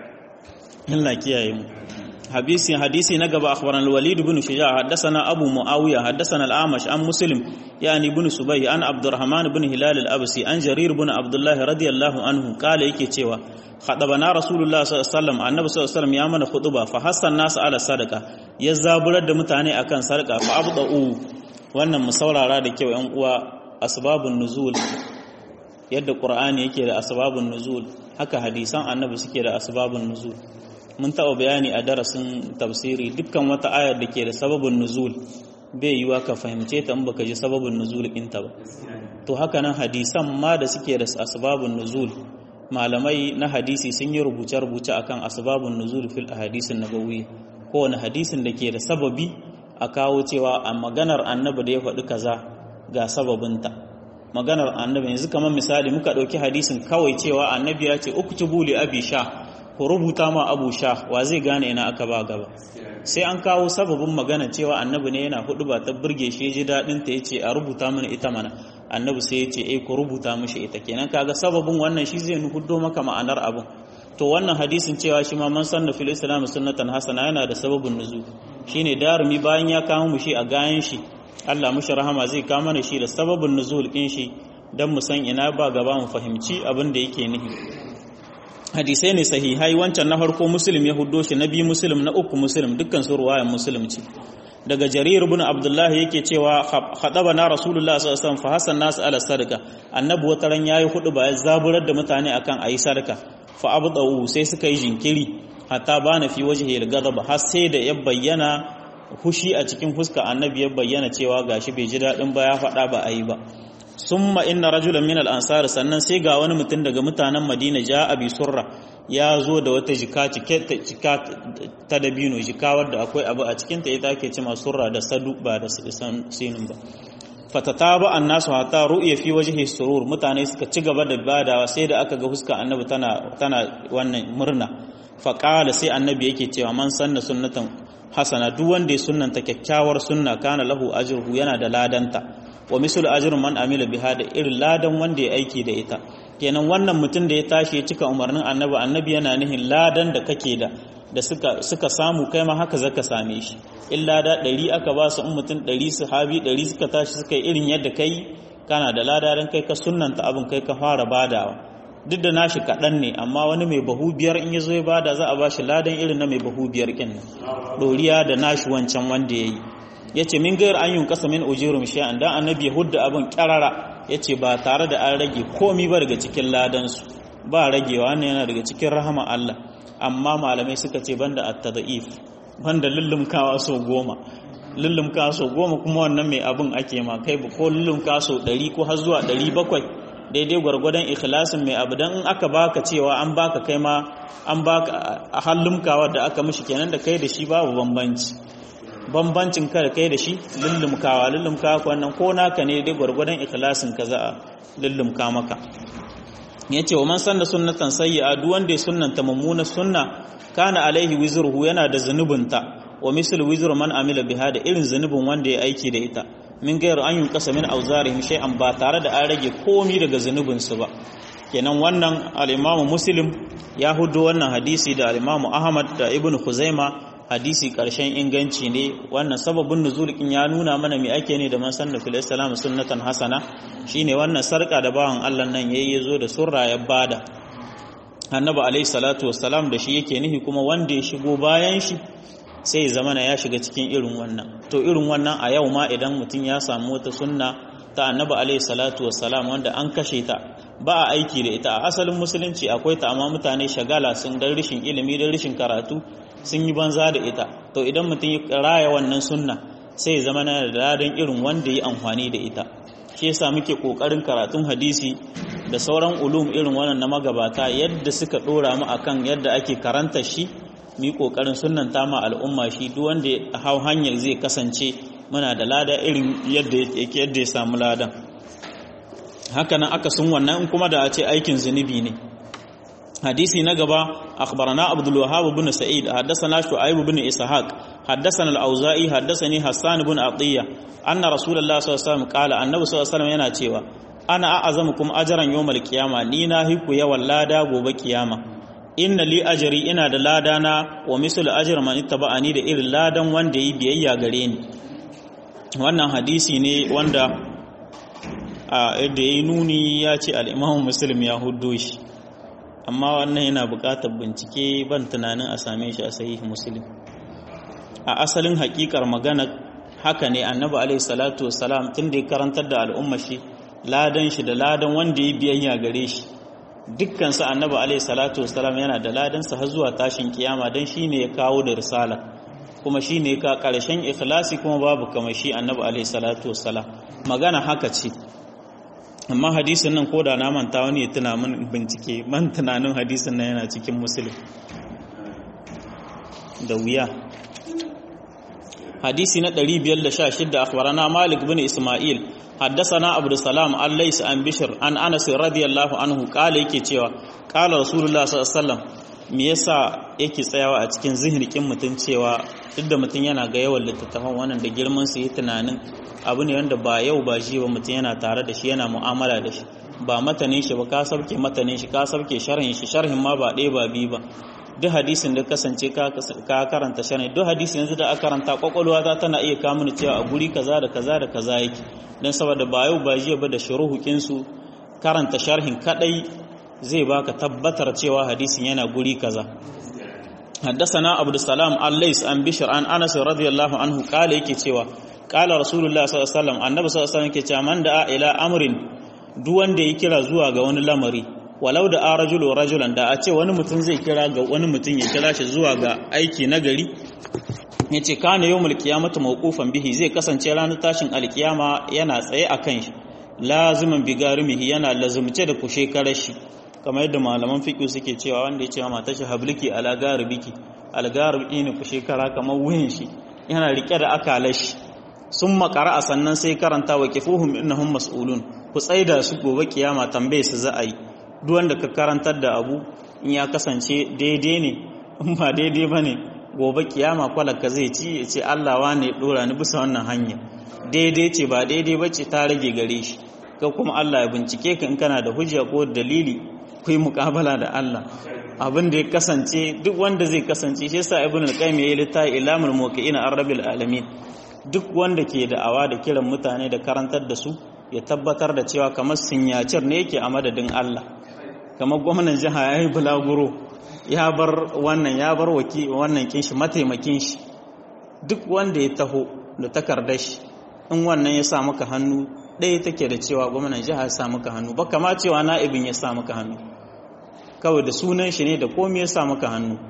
Allah kiyaye mu حديث حديث نقب أخبرنا الوليد بن شجاع حدثنا أبو معاوية حدثنا الأعمش عن مسلم يعني بن سبي عن عبد الرحمن بن هلال الأبسي عن جرير بن عبد الله رضي الله عنه قال يكي تيوا خطبنا رسول الله صلى الله عليه وسلم النبي صلى الله عليه وسلم يامن خطبة فحث الناس على الصدقة يزابر da mutane akan sarka fa abda'u wannan mu saurara da kyau yan uwa asbabun nuzul yadda qur'ani yake da asbabun nuzul haka hadisan annabi suke da asbabun nuzul mun taɓa bayani a darasin tafsiri dukkan wata ayar da ke da sababin nuzul bai yiwa ka fahimce ta in baka ji sababin nuzul ɗinta ba to haka nan hadisan ma da suke da asbabun nuzul malamai na hadisi sun yi rubuce-rubuce akan asbabun nuzul fil ahadisin nabawiyya kowane hadisin da ke da sababi a kawo cewa a maganar annabi da ya faɗi kaza ga sababinta maganar annabi yanzu kamar misali muka ɗauki hadisin kawai cewa annabi ya ce uktubu li abi sha ku rubuta ma abu sha wa zai gane ina aka ba gaba sai an kawo sababin magana cewa annabi ne yana hudu ba ta burge shi ji daɗin ta yace a rubuta mana ita mana annabi sai yace eh ku rubuta mishi ita kenan kaga sababin wannan shi zai huddo maka ma'anar abin to wannan hadisin cewa shi ma man sanna fil islam sunnatan hasana yana da sababin nuzul shine darumi bayan ya kawo mu shi a gayan shi Allah mushi rahama zai kawo mana shi da sababin nuzul din shi dan mu san ina ba gaba mu fahimci abin da yake nihi hadisai ne sahihai wancan na farko muslim ya huddo shi na biyu muslim na uku muslim dukkan su ruwayan muslim ce daga jarir ibn abdullah yake cewa khadaba na rasulullah sallallahu alaihi wasallam fa hasan nas ala sadaka annabi wata ran yayi hudu ba ya zaburar da mutane akan ayi sadaka fa abdau sai suka yi jinkiri hatta bana fi wajhi al-ghadab har sai da ya bayyana hushi a cikin huska annabi ya bayyana cewa gashi bai ji dadin ba ya faɗa ba ayi ba summa inna rajulan min al-ansar sannan sai ga wani mutum daga mutanen Madina ja abi surra ya zo da wata jika cike jika ta dabino jika wadda akwai abu a cikin ta ita ake cewa surra da sadu ba da sinin ba fatataba annasu hatta ru'ya fi wajhi surur mutane suka ci gaba da badawa sai da aka ga fuska annabi tana tana wannan murna fa qala sai annabi yake cewa man sanna sunnatan hasana duk wanda ya sunnanta kyakkyawar sunna kana lahu ajruhu yana da ladanta wa misal ajrun man amila biha da irin ladan wanda ya aiki da ita kenan wannan mutum da ya tashi ya cika umarnin annabi annabi yana nihin ladan da kake da da suka suka samu kai ma haka zaka same shi illa da ɗari aka ba su in mutum ɗari sahabi ɗari suka tashi suka yi irin yadda kai kana da lada dan kai ka sunnanta abin kai ka fara badawa duk da nashi kaɗan ne amma wani mai bahu biyar in ya zo ya bada za a ba shi ladan irin na mai bahu biyar kin nan ɗoriya da nashi wancan wanda ya yi ya ce min gayar an yi kasa min ujirum shay'an dan annabi ya hudda abin kyarara ya ce ba tare da an rage komi ba daga cikin ladansu ba ragewa ne yana daga cikin rahama Allah amma malamai suka ce banda at-tadhif banda lullumkawa so goma lullum kaso goma kuma wannan mai abin ake ma kai ko lullum kaso ɗari ko har zuwa ɗari bakwai daidai gwargwadon ikhlasin mai abu don in aka baka cewa an baka kai ma an baka a hallumkawa da aka mishi kenan da kai da shi babu bambanci bambancin ka da kai da shi lullumkawa lullumkawa wannan ko naka ne dai gwargwadon ikhlasin ka za a lullumka maka ya ce wa man sanna sunnatan sayyi'a duk wanda ya sunnanta mummuna sunna kana alaihi wizruhu yana da zunubinta wa misal wizru man amila biha da irin zunubin wanda ya aiki da ita min gairu an yunqasa min awzarihim shay'an ba tare da an rage komi daga zunubin su ba kenan wannan al-imamu muslim ya hudo wannan hadisi da al-imamu ahmad da ibn khuzaima hadisi karshen inganci ne wannan sababin nuzulikin ya nuna mana me ake ne da man sanna fil islam sunnatan hasana shine wannan sarka da bawan Allah nan yayi yazo da surra ya bada annabi alayhi salatu wassalam da shi yake nihi kuma wanda ya shigo bayan shi sai ya zamana ya shiga cikin irin wannan to irin wannan a yau ma idan mutum ya samu wata sunna ta annabi alayhi salatu wassalam wanda an kashe ta ba a aiki da ita a asalin musulunci akwai ta amma mutane shagala sun dan rishin ilimi dan rishin karatu sun yi banza da ita to idan mutum ya raya wannan sunna sai ya zama na da ladan irin wanda ya amfani da ita shi yasa muke kokarin karatun hadisi da sauran ulum irin wannan na magabata yadda suka dora mu akan yadda ake karanta shi mu yi kokarin sunnanta ma al'umma shi duk wanda ya hau hanyar zai kasance muna da lada irin yadda yake yadda ya samu ladan haka nan aka sun wannan kuma da a ce aikin zunubi ne حديثي نقبا أخبرنا عبد الوهاب بن سعيد حدثنا شعيب بن إسحاق حدثنا الأوزائي حدثني حسان بن عطية أن رسول الله صلى الله عليه وسلم قال النبي صلى الله عليه وسلم yana cewa ana a'azamukum ajran yawmal qiyama ni na hiku yawan lada gobe kiyama inna li ajri ina da lada na wa mislu ajri man ittaba'ani da irin ladan wanda yi biyayya gare ni wannan hadisi ne wanda a da yayi nuni ya ce al-Imam Muslim ya huddo shi amma wannan yana buƙatar bincike ban tunanin a same shi a sahih muslim a asalin haƙiƙar magana haka ne annabi alaihi salatu wassalam tun da ya karantar da al'umma shi ladan shi da ladan wanda ya biyayya gare shi dukkan su annabi alaihi salatu wassalam yana da ladan sa har zuwa tashin kiyama dan shine ya kawo da risala kuma shine ka karshen ikhlasi kuma babu kamar shi annabi alaihi salatu wassalam magana haka ce amma hadisin nan ko da na manta wani ya tuna min bincike man tunanin hadisin nan yana cikin musulun da wuya hadisi na 516 akhbarana malik bin isma'il haddathana abdus salam al-lays an bishr an anas radiyallahu anhu kala yake cewa kala rasulullah sallallahu alaihi wasallam me yasa yake tsayawa a cikin zihirkin mutum cewa duk da mutum yana ga yawan littattafan wannan da girman su yi tunanin abu ne wanda ba yau ba shi ba mutum yana tare da shi yana mu'amala da shi ba matanin shi ba ka sauke matanin shi ka sauke sharhin shi sharhin ma ba ɗaya ba biyu ba duk hadisin da kasance ka karanta sharhin duk hadisin yanzu da aka karanta kwakwalwa ta tana iya kamun cewa a guri kaza da kaza da kaza yake don saboda ba yau ba jiya ba da shuruhukin su karanta sharhin kadai zai baka tabbatar cewa hadisin yana guri kaza حدثنا عبد السلام الليث عن بشر عن انس رضي الله عنه قال yake cewa qala rasulullah sallallahu alaihi wasallam annabi sallallahu alaihi wasallam yake cewa man da ila amrin duk wanda ya kira zuwa ga wani lamari walau da arajulu rajulan da a ce wani mutum zai kira ga wani mutum ya kira shi zuwa ga aiki na gari yace kana yawmul qiyamati mawqufan bihi zai kasance ranar tashin alkiyama yana tsaye akan shi laziman bigarimihi yana lazumce da kushe karashi kamar yadda malaman fiƙi suke cewa wanda ya ce wa matashi habliki ala garibiki algaribiki ne ku shekara kamar wuyan shi yana rike da akalashi sun makara a sannan sai karanta wa kifuhum innahum mas'ulun ku tsaida su gobe kiyama tambaye su za a yi duk wanda ka karantar da abu in ya kasance daidai ne in ba daidai ba ne gobe kiyama kwalaka zai ci ya ce Allah wane dora ni bisa wannan hanya daidai ce ba daidai ba ce ta rage gare shi ka kuma Allah ya bincike ka in kana da hujja ko dalili ku yi muƙabala da Allah abin da ya kasance duk wanda zai kasance shi yasa ibn al-qayyim yayi littafi ilamul muwaqqi'in ar-rabbil alamin duk wanda ke da'awa da kiran mutane da karantar da su ya tabbatar da cewa kamar sinyacir ne yake a madadin Allah kamar gwamnan jiha yayi bulaguro ya bar wannan ya bar waki wannan kin shi mataimakin shi duk wanda ya taho da takardar shi in wannan ya sa maka hannu ɗaya take da cewa gwamnan jiha ya sa maka hannu ba kama cewa na'ibin ya sa maka hannu kawai da sunan shi ne da komai ya sa maka hannu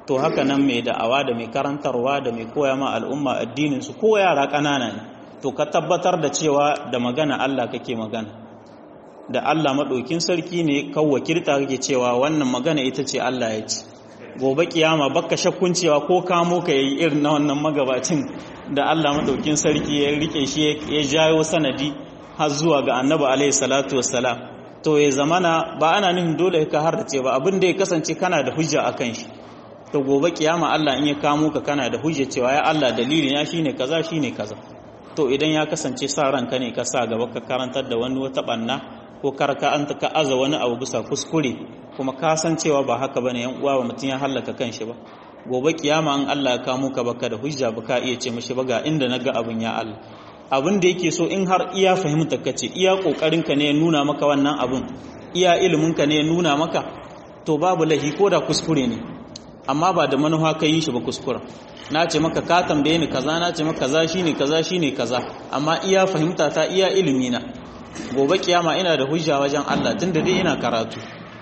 to haka nan mai da'awa da mai karantarwa da mai koya ma al'umma addinin su ko yara ƙanana ne to ka tabbatar da cewa da magana Allah kake magana da Allah maɗaukin sarki ne kawwa kirta kake cewa wannan magana ita ce Allah ya ce gobe kiyama baka shakkun cewa ko kamo ka yi irin na wannan magabacin da Allah maɗaukin sarki ya rike shi ya jayo sanadi har zuwa ga annabi alaihi salatu wassalam to ya zamana ba ana nufin dole ka harrace ba abin da ya kasance kana da hujja akan shi to gobe kiyama Allah in ya kamo ka kana da hujja cewa ya Allah dalilin ya shine kaza shine kaza to idan ya kasance sa ranka ne ka sa gaba ka karantar da wani wata banna ko karka an ka aza wani abu bisa kuskure kuma ka san cewa ba haka bane yan uwa ba mutun ya hallaka kanshi ba gobe kiyama an Allah ya kamo ka baka da hujja ba ka iya ce mishi ba ga inda naga abun ya Allah abin da yake so in har iya fahimta kace iya kokarin ka ne ya nuna maka wannan abun iya ilimin ka ne ya nuna maka to babu lahi ko da kuskure ne amma ba da manufa ka yi shi ba kuskura na ce maka ka tambaye ni kaza na ce maka kaza shine kaza shine kaza amma iya fahimta ta iya ilimi na gobe kiyama ina da hujja wajen Allah tunda dai ina karatu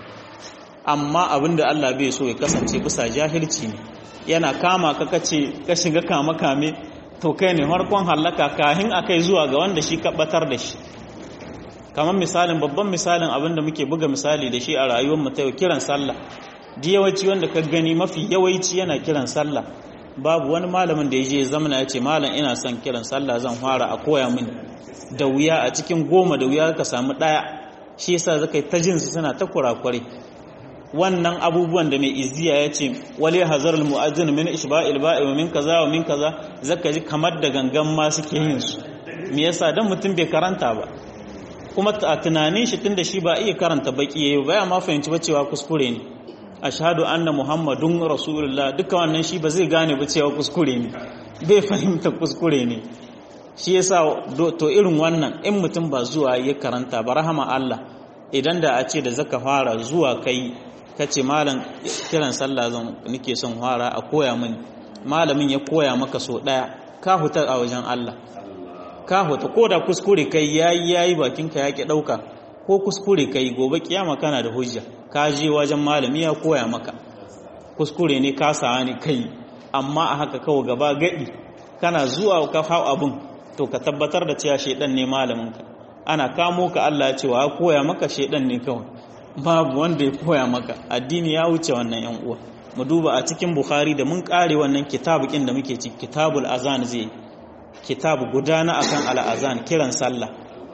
amma abinda Allah bai so ya kasance bisa jahilci ne yana kama ka kace ka shiga kama kame to kai ne harkon hallaka kahin akai zuwa ga wanda shi batar da shi kamar misalin babban misalin abinda muke buga misali da shi a rayuwar mu ta yau kiran sallah di yawanci wanda ka gani mafi yawanci yana kiran sallah babu wani malamin da ya je zamana ya ce malam ina son kiran sallah zan fara a koya mini da wuya a cikin goma da wuya ka samu ɗaya shi yasa zaka yi ta jinsu suna ta kurakurai wannan abubuwan da mai iziya ya ce wale hazar mu'azzin min ishba'il ba'i wa min kaza wa min kaza zaka ji kamar da gangan ma suke yin su me yasa dan mutum bai karanta ba kuma a tunanin shi tunda shi ba iya karanta baki yayi ba ya ma fahimci ba cewa kuskure ne ashhadu anna muhammadun rasulullah duka wannan shi ba zai gane ba cewa kuskure ne bai fahimta kuskure ne shi yasa to irin wannan in mutum ba zuwa ya karanta ba rahama Allah idan da a ce da zaka fara zuwa kai kace malam kiran sallah zan nake son fara a koya mini malamin ya koya maka so daya ka huta a wajen Allah ka huta ko da kuskure kai yayi yayi bakinka yake dauka ko kuskure kai gobe kiyama kana da hujja ka je wajen malami ya koya maka kuskure ne ka sa ne kai amma a haka kawai gaba gadi kana zuwa ka hau abun to ka tabbatar da cewa shedan ne malaminka ana kamo ka Allah ya ce wa koya maka shedan ne kawai babu wanda ya koya maka addini ya wuce wannan yan uwa mu duba a cikin bukhari da mun kare wannan kitabukin da muke ciki kitabul azan zai kitabu gudana akan al azan kiran sallah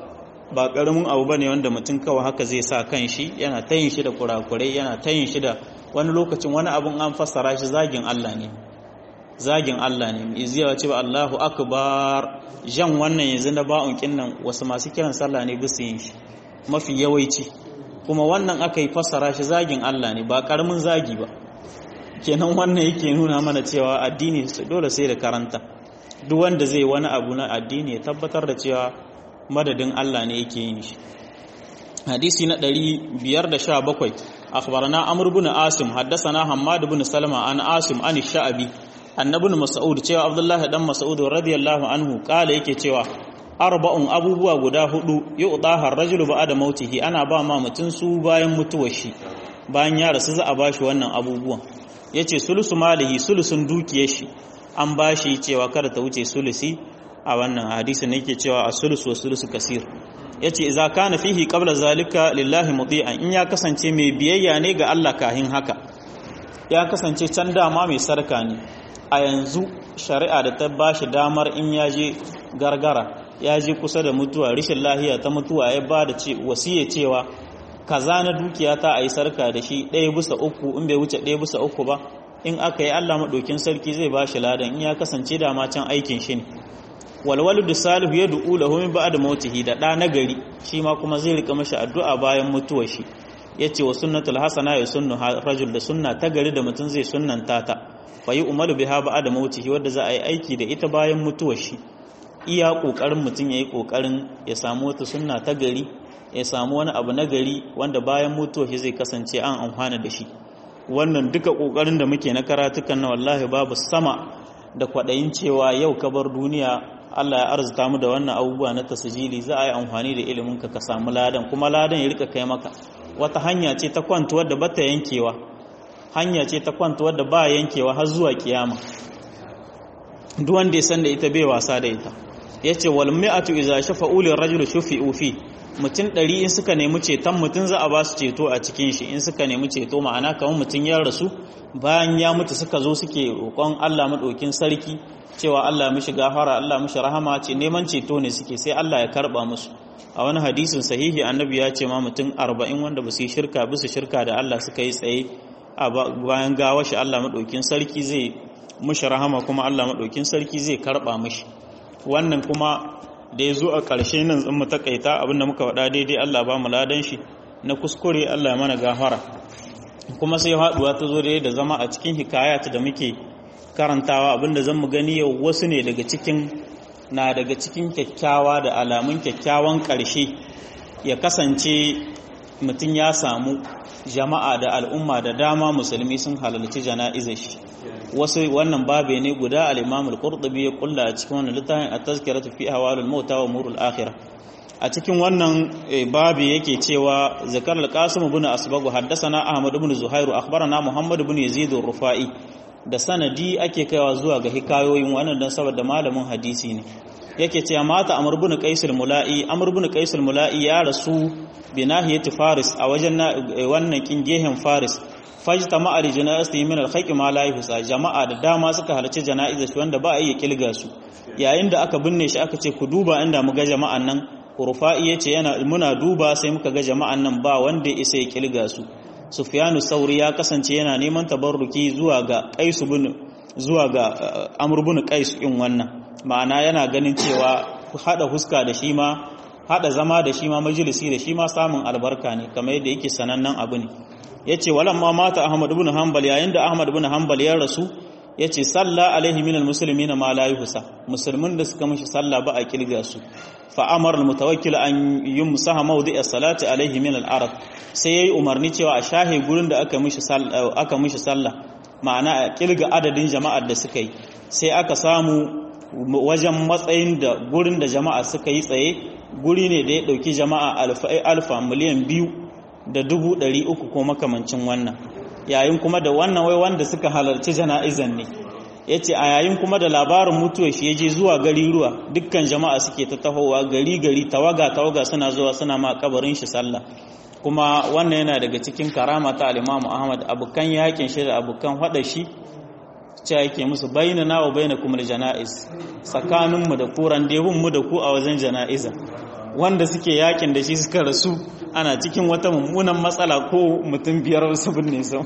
ba karamin abu bane wanda mutum kawai haka zai sa kan shi yana tayin shi da kurakurai yana tayin shi da wani lokacin wani abun an fassara shi zagin Allah ne zagin Allah ne iziya ce ba Allahu akbar jan wannan yanzu na ba'un kinnan wasu masu kiran sallah ne bisu yin shi mafi yawaici kuma wannan aka yi fassara shi zagin Allah ne ba karamin zagi ba kenan wannan yake nuna mana cewa addini dole sai da karanta duk wanda zai wani abu na addini ya tabbatar da cewa madadin Allah ne yake yin shi hadisi na 517 akhbarana amr ibn asim haddathana hammad ibn salama an asim an sha'abi annabi mas'ud cewa abdullahi dan mas'ud radiyallahu anhu kala yake cewa arba'un abubuwa guda hudu yu'taha ar-rajulu ba'da mautihi ana ba ma mutun su bayan mutuwar shi bayan ya rasu za a bashi wannan abubuwan yace sulusu malihi sulusun dukiyar shi an bashi cewa kada ta wuce sulusi a wannan hadisin yake cewa as-sulusu was-sulusu kasir yace idza kana fihi qabla zalika lillahi muti'an in ya kasance mai biyayya ne ga Allah kahin haka ya kasance can dama mai sarka ne a yanzu shari'a da ta ba shi damar in ya je gargara ya je kusa da mutuwa rishin lahiya ta mutuwa ya ba da wasiya cewa kaza na dukiya ta a yi sarka da shi ɗaya bisa uku in bai wuce ɗaya bisa uku ba in aka yi allah maɗaukin sarki zai ba shi ladan in ya kasance dama can aikin shi ne walwalu da salihu ya du'u lahu min ba'da mautihi da ɗa nagari shi ma kuma zai rika mashi addu'a bayan mutuwar shi yace wa sunnatul hasana ya sunnu rajul da sunna ta gari da mutum zai sunnanta ta fayi umaru biha ba'da mautihi wanda za a yi aiki da ita bayan mutuwar shi iya kokarin mutum yayi kokarin ya samu wata sunna ta gari ya samu wani abu na gari wanda bayan mutuwar shi zai kasance an amfana da shi wannan duka kokarin da muke na karatukan na wallahi babu sama da kwadayin cewa yau ka bar duniya Allah ya arzuta mu da wannan abubuwa na tasjili za a yi amfani da ilimin ka ka samu ladan kuma ladan ya rika kai maka wata hanya ce ta kwantuwar da bata yankewa hanya ce ta kwanta wadda ba yankewa har zuwa kiyama duk wanda ya san da ita bai wasa da ita yace wal mi'atu idza shafa'u lir rajul shufi'u fi mutum ɗari in suka nemi ceton mutum za a ba su ceto a cikin shi in suka nemi ceto ma'ana kamar mutum ya rasu bayan ya mutu suka zo suke roƙon Allah maɗaukin sarki cewa Allah mishi gafara Allah mishi rahama ce neman ceto ne suke sai Allah ya karɓa musu a wani hadisin sahihi annabi ya ce ma mutum arba'in wanda ba su yi shirka bisa shirka da Allah suka yi tsaye a bayan gawa shi Allah maɗaukin sarki zai mishi rahama kuma Allah maɗaukin sarki zai karɓa mishi wannan kuma da ya zo a ƙarshe nan tsin mu takaita abinda muka faɗa daidai Allah ba mu ladan shi na kuskure Allah mana gafara kuma sai haɗuwa ta zo da zama a cikin hikayat da muke karantawa abinda zan mu gani yau wasu ne daga cikin na daga cikin kyakkyawa da alamun kyakkyawan ƙarshe ya kasance mutum ya samu jama'a da al'umma da dama musulmi sun halarci jana'izar shi wasu wannan babe ne guda al-Imam al-Qurtubi ya kulla a cikin wannan littafin at-tazkiratu fi ahwalil mauta wa umurul akhirah a cikin wannan babe yake cewa zakar al-Qasim ibn Asbagh haddathana Ahmad ibn Zuhair akhbarana Muhammad ibn Yazid ar-Rufai da sanadi ake kaiwa zuwa ga hikayoyin wannan dan saboda malamin hadisi ne yake cewa mata Amr ibn Qais al-Mula'i Amr ibn Qais al-Mula'i ya rasu bi nahiyati Faris a wajen wannan kin gehen Faris fajta ma'a jana'ati min al-khayq ma la yuhsa jama'a da dama suka halarci jana'izar shi wanda ba a iya kilga su yayin da aka binne shi aka ce ku duba inda muga jama'an nan Rufa'i yace yana muna duba sai muka ga jama'an nan ba wanda isa ya kilga su Sufyanu Sauri ya kasance yana neman tabarruki zuwa ga Qais bin zuwa ga Amr bin Qais in wannan ma'ana yana ganin cewa hada huska da shi ma hada zama da shi ma majalisi da shi ma samun albarka ne kamar yadda yake sanannen abu ne yace walamma mata Ahmad ibn Hanbal yayin da Ahmad ibn Hanbal ya rasu yace salla alaihi minal muslimina ma la yuhsa musulmin da suka mishi salla ba a kilga su fa amara almutawakkil an yumsaha mawdi'a salati alaihi min al-arab sai yayi umarni cewa a shahe gurin da aka mishi salla aka mishi salla ma'ana a kilga adadin jama'ar da suka yi sai aka samu wajen matsayin da gurin da jama'a suka yi tsaye guri ne da ya dauki jama'a alfa alfa miliyan biyu da dubu ɗari uku ko makamancin wannan yayin kuma da wannan wai wanda suka halarci jana'izan ne ya ce a yayin kuma da labarin mutuwa shi ya je zuwa gari ruwa dukkan jama'a suke ta tahowa gari gari tawaga tawaga suna zuwa suna ma kabarin shi sallah kuma wannan yana daga cikin karama ta alimamu ahmad abukan yakin shi da abukan hada shi cewa yake musu bayyana na wa bayyana kuma jana'iz tsakaninmu da kuran mu da ku a wajen jana'iza wanda suke yakin da shi suka rasu ana cikin wata mummunan matsala ko mutum biyar wasu binne su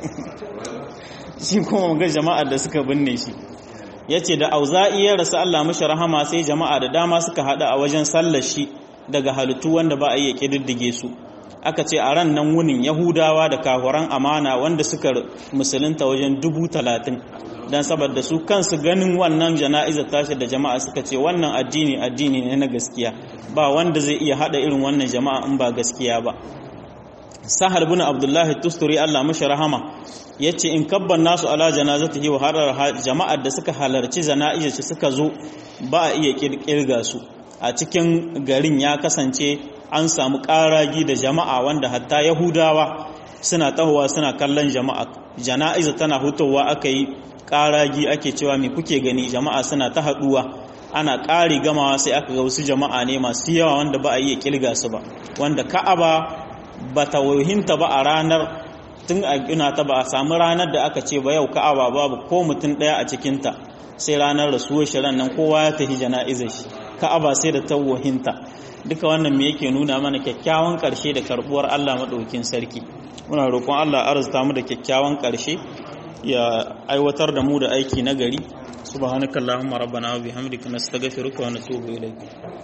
shi kuma ga jama'ar da suka binne shi ya ce da auza'i ya rasu Allah mashi rahama sai jama'a da dama suka haɗa a wajen sallar shi daga halittu wanda ba a iya ƙididdige su aka ce a ran nan wunin yahudawa da kahuran amana wanda suka musulunta wajen dubu talatin don saboda su kansu ganin wannan jana'izar tashi da jama'a suka ce wannan addini addini ne na gaskiya ba wanda zai iya hada irin wannan jama'a in ba gaskiya ba sahal bin abdullahi tusturi Allah mashi rahama yace in kabban nasu ala janazatihi wa harar jama'ar da suka halarci jana'izar shi suka zo ba a iya kirga su a cikin garin ya kasance an samu ƙaragi da jama'a wanda hatta yahudawa suna tahowa suna kallon jama'a jana'iza tana hutowa aka yi ƙaragi ake cewa me kuke gani jama'a suna ta haɗuwa ana ƙari gamawa sai aka ga wasu jama'a ne masu yawa wanda ba a iya kilga su ba wanda ka'aba ba ta wahinta ba a ranar tun a gina ta ba a samu ranar da aka ce ba yau ka'aba babu ko mutum ɗaya a cikinta sai ranar rasuwar shi nan kowa ya tafi jana'izar shi ka'aba sai da ta wahinta duka wannan me yake nuna mana kyakkyawan ƙarshe da karɓuwar Allah maɗaukin sarki muna roƙon Allah arzuta mu da kyakkyawan ƙarshe ya aiwatar da mu da aiki na gari subhanakallahumma rabbana wa bihamdika nastaghfiruka wa natubu ilayk